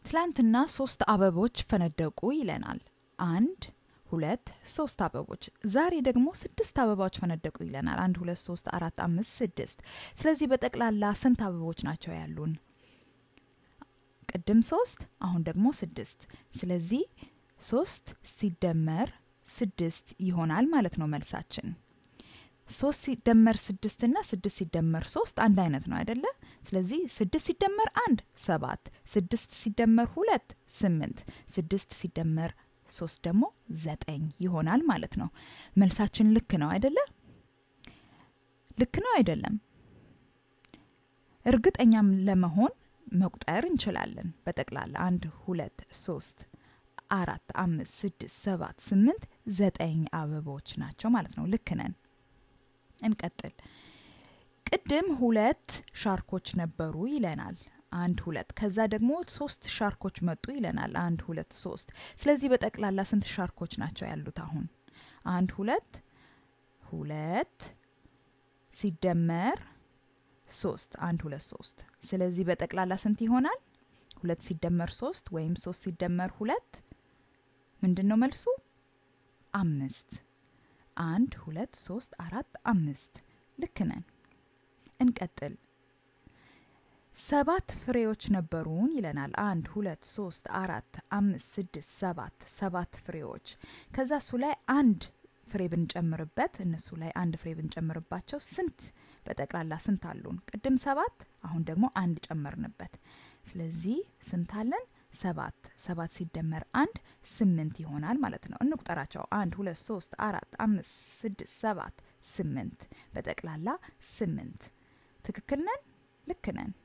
ትላንትና ሶስት አበቦች ፈነደቁ ይለናል። አንድ ሁለት ሶስት አበቦች። ዛሬ ደግሞ ስድስት አበባዎች ፈነደቁ ይለናል። አንድ ሁለት ሶስት አራት አምስት ስድስት። ስለዚህ በጠቅላላ ስንት አበቦች ናቸው ያሉን? ቅድም ሶስት አሁን ደግሞ ስድስት። ስለዚህ ሶስት ሲደመር ስድስት ይሆናል ማለት ነው መልሳችን። ሶስት ሲደመር ስድስት እና ስድስት ሲደመር ሶስት አንድ አይነት ነው አይደለ? ስለዚህ ስድስት ሲደመር አንድ ሰባት፣ ስድስት ሲደመር ሁለት ስምንት፣ ስድስት ሲደመር ሶስት ደግሞ ዘጠኝ ይሆናል ማለት ነው። መልሳችን ልክ ነው አይደለ? ልክ ነው አይደለም? እርግጠኛም ለመሆን መቁጠር እንችላለን። በጠቅላላ አንድ ሁለት ሶስት አራት አምስት ስድስት ሰባት ስምንት ዘጠኝ አበቦች ናቸው ማለት ነው። ልክ ነን። እንቀጥል። ቅድም ሁለት ሻርኮች ነበሩ ይለናል። አንድ ሁለት። ከዛ ደግሞ ሶስት ሻርኮች መጡ ይለናል። አንድ ሁለት ሶስት። ስለዚህ በጠቅላላ ስንት ሻርኮች ናቸው ያሉት? አሁን አንድ ሁለት ሁለት ሲደመር ሶስት አንድ ሁለት ሶስት። ስለዚህ በጠቅላላ ስንት ይሆናል? ሁለት ሲደመር ሶስት ወይም ሶስት ሲደመር ሁለት ምንድን ነው መልሱ? አምስት። አንድ ሁለት ሶስት አራት አምስት። ልክ ነን። እንቀጥል። ሰባት ፍሬዎች ነበሩን ይለናል። አንድ ሁለት ሶስት አራት አምስት ስድስት ሰባት ሰባት ፍሬዎች። ከዛ እሱ ላይ አንድ ፍሬ ብንጨምርበት እነሱ ላይ አንድ ፍሬ ብንጨምርባቸው ስንት በጠቅላላ ስንት አሉን? ቅድም ሰባት፣ አሁን ደግሞ አንድ ጨመርንበት። ስለዚህ ስንት አለን? ሰባት። ሰባት ሲደመር አንድ ስምንት ይሆናል ማለት ነው። እንቁጠራቸው። አንድ ሁለት ሶስት አራት አምስት ስድስት ሰባት ስምንት። በጠቅላላ ስምንት። ትክክል ነን? ልክ ነን።